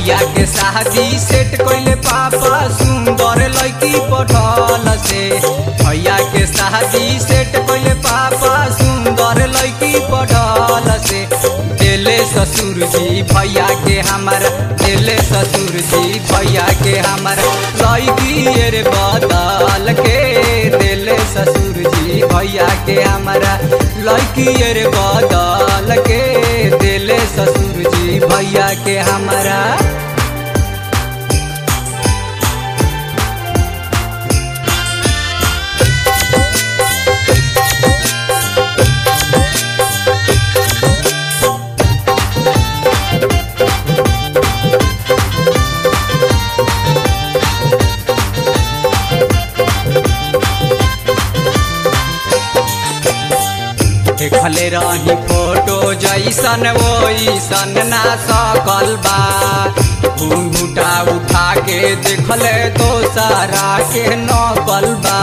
भैया के शादी सेट कइले पापा सुंदर लड़की पठल से भैया के शादी सेट कइले पापा सुंदर लड़की पठल से देले ससुर जी भैया के हमारा देले ससुर जी भैया के हमारा लड़की रे बदल के देले ससुर जी भैया के हमारा लड़की रे बदल के देले ससुर जी भैया के हमारा देखले रही फोटो जैसन वैसन ना सकल बा घूंघूटा उठा के देखले तो सारा के नकल बा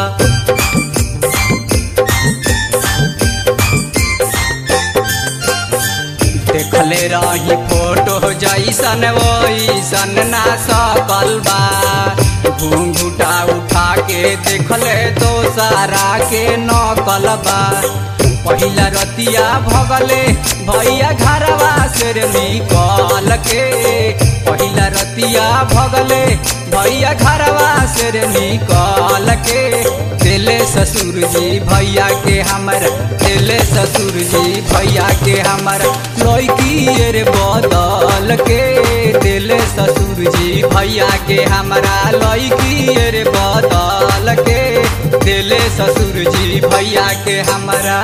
देखले रही फोटो जैसन वैसन ना सकल बा घूंघूटा उठा के देखले तो सारा के नकल बा पहिला रतिया भगले भैया घरवा से निकल के पहिला रतिया भगले भैया घरवा से निकल के दिले ससुर जी भैया के हमर दिले ससुर जी भैया के हमर लड़की रे बदल के दिले ससुर जी भैया के हमारा लड़की रे बदल के दिले ससुर जी भैया के हमारा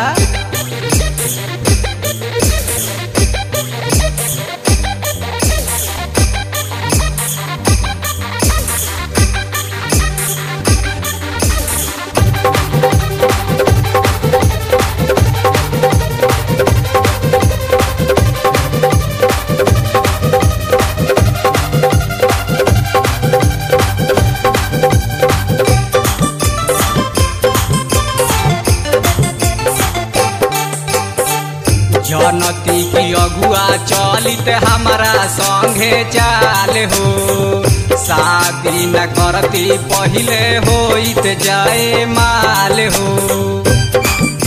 जनती की अगुआ चलित हमारा संगे चाल हो शादी न करती पहले होइत जाए माल हो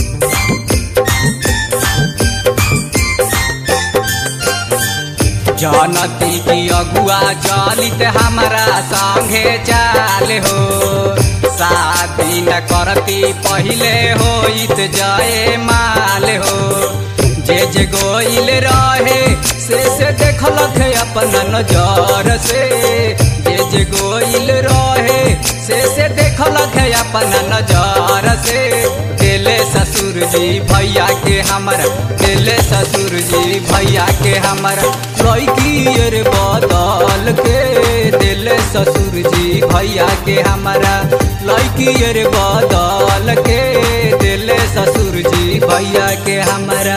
जनती की अगुआ चलित हमारा संगे चाल हो शादी न करती पहले होइत जाए माल हो जे जे गोइल रहे से से देखलक अपना नजर से जे जे गोइल रहे से से देखलक अपना नजर से दिले ससुर जी भैया के हमर दिले ससुर जी भैया के हमर लड़की रे बदल के दिले ससुर जी भैया के हमारा लड़की रे बदल के दिले ससुर जी भैया के हमारा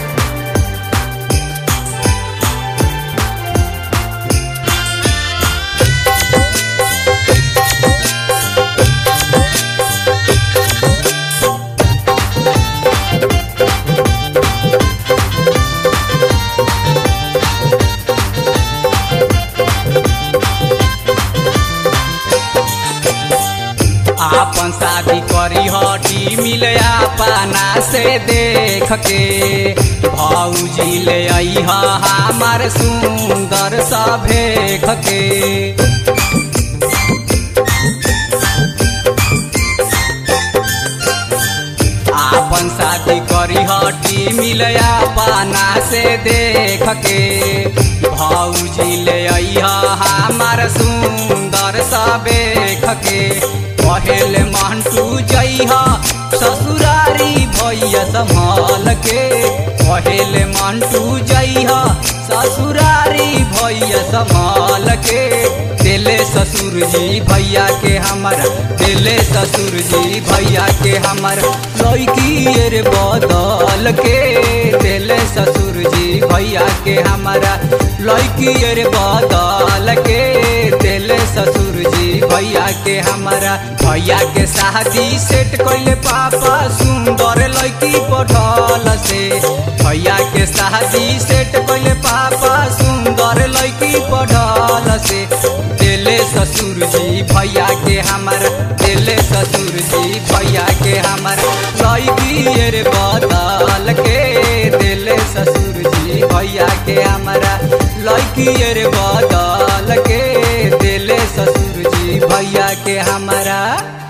आपन शादी करी हटी मिले अपना से देख के भौजी ले आई हमार सुंदर सा भेख के आपन शादी करी हटी मिले अपना से देख के भौजी ले आई हमार सुंदर सा भेख के पहले मंटू जइहा ससुरारी भैया संभाल के पहले मंटू जइहा ससुरारी भैया संभाल के दिले ससुर जी भैया के हमर दिले ससुर जी भैया के हमर लड़की रे बदल के दिले ससुर जी भैया के हमारा लड़की रे बदल के दिले ससुर जी भैया के हमारा भैया के शादी सेट कैले पापा सुंदर लड़की पठल से भैया के शादी सेट कैले पापा सुंदर लड़की पठल से दिले ससुर जी भैया के हमारा दिले ससुर जी भैया के हमारा लड़की रे बदल के दिले ससुर जी भैया के हमारा लड़की रे बदल के दिले ससुर जी भैया के हमारा